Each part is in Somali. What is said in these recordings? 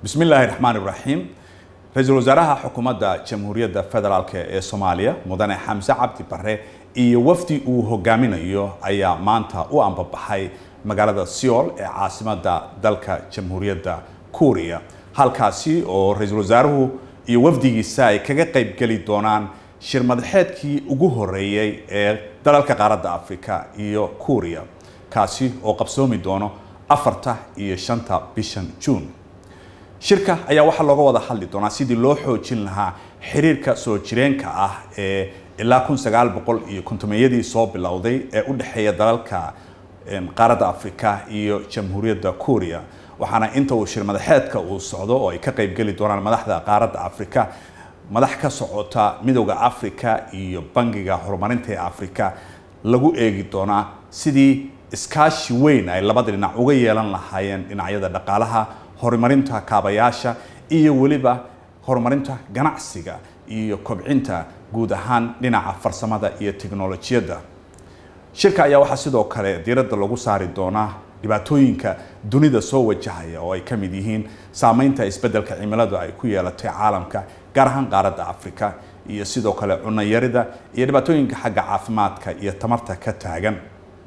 bismi illaahi raxmaan iraxiim ra-iisul wasaaraha xukuumadda jamhuuriyadda federaalk ee soomaaliya mudane xamse cabdi bare iyo wafdi uu hogaaminayo ayaa maanta u ambabaxay magaalada seoul ee caasimadda dalka jamhuuriyadda kuuriya halkaasi oo ra-iisul wasaaruhu iyo wafdigiisa ay kaga qaybgeli doonaan shir madaxeedkii ugu horeeyey ee dalalka qaaradda afrika iyo kuuriya kaasi oo qabsoomi doono afarta iyo shanta bishan juun shirka ayaa waxaa looga wada hadli doonaa sidii loo xoojin lahaa xiriirka soo jireenka ah ee ilaa kun sagaal boqol iyo kontomeyadii soo bilowday ee u dhexeeya dalalka qaaradda afrika iyo jamhuuriyadda kuuriya waxaana inta uu shir madaxeedka uu socdo oo ay ka qaybgeli doonaan madaxda qaaradda afrika madax ka socota midowda afrika iyo bangiga horumarinta ee afrika lagu eegi doonaa sidii iskaashi weyn ay labada dhinac uga yeelan lahaayeen dhinacyada dhaqaalaha horumarinta kaabayaasha iyo weliba horumarinta ganacsiga iyo kobcinta guud ahaan dhinaca farsamada iyo teknolojiyadda shirka ayaa waxaa sidoo kale diiradda lagu saari doonaa dhibaatooyinka dunida soo wajahaya oo ay ka mid yihiin saameynta isbeddelka cimiladu ay ku yeelatay caalamka gaar ahaan qaaradda afrika iyo sidoo kale cunayarida iyo dhibaatooyinka xagga caafimaadka iyo tamarta ka taagan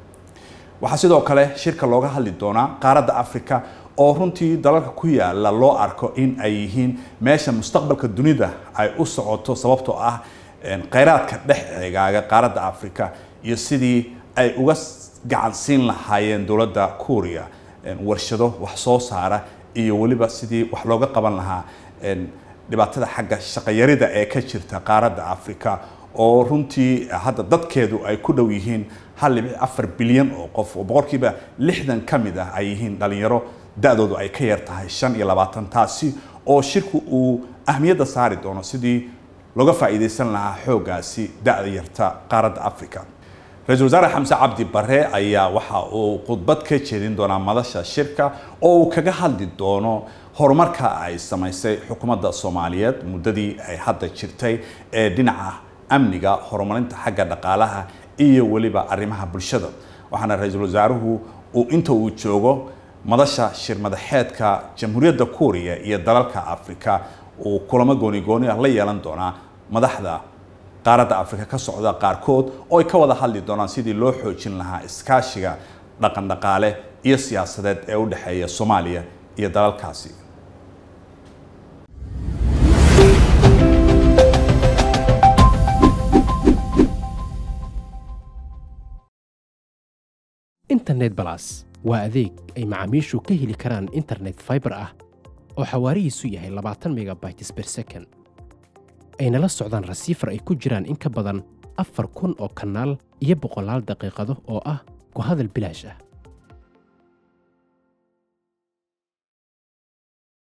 waxaa sidoo kale shirka looga hadli doonaa qaaradda afrika oo runtii dalalka ku yaala loo arko in ay yihiin meesha mustaqbalka dunida ay u socoto sababtoo ah kheyraadka dhex eegaaga qaaradda afrika iyo sidii ay uga gacan siin lahaayeen dowladda kuuriya warshado wax soo saara iyo weliba sidii wax looga qaban lahaa dhibaatada xagga shaqayarida ee ka jirta qaaradda afrika oo runtii hadda dadkeedu ay ku dhow yihiin hal dhibic afar bilyan oo qof oo boqolkiiba lixdan ka mid ah ay yihiin dhalinyaro da-doodu ay ka yar tahay shan iyo labaatan taasi oo shirku uu ahmiyadda saari doono sidii looga faa'iidaysan lahaa xooggaasi da-da yarta qaaradda africa ra-iisul wasaare xamse cabdi bare ayaa waxa uu khudbad ka jeedin doonaa madasha shirka oo uu kaga hadli doono horumarka ay samaysay xukuumadda soomaaliyeed muddadii ay hadda jirtay ee dhinaca amniga horumarinta xagga dhaqaalaha iyo weliba arrimaha bulshada waxaana ra-iisul wasaaruhu uu inta uu joogo madasha shir madaxeedka jamhuuriyadda kuuriya iyo dalalka afrika uu kulamo gooni gooni ah la yeelan doonaa madaxda qaaradda afrika ka socda qaarkood oo ay ka wada hadli doonaan sidii loo xoojin lahaa iskaashiga dhaqan dhaqaale iyo siyaasadeed ee u dhexeeya soomaaliya iyo dalalkaasi internet balas waa adeeg ay macaamiishu ka heli karaan internet faibar ah oo xawaarihiisu yahay labaatan megabytes ber second ayna la socdaan rasiifar ay ku jiraan in ka badan afar kun oo kanaal iyo boqolaal daqiiqado oo ah ku hadal bilaash ah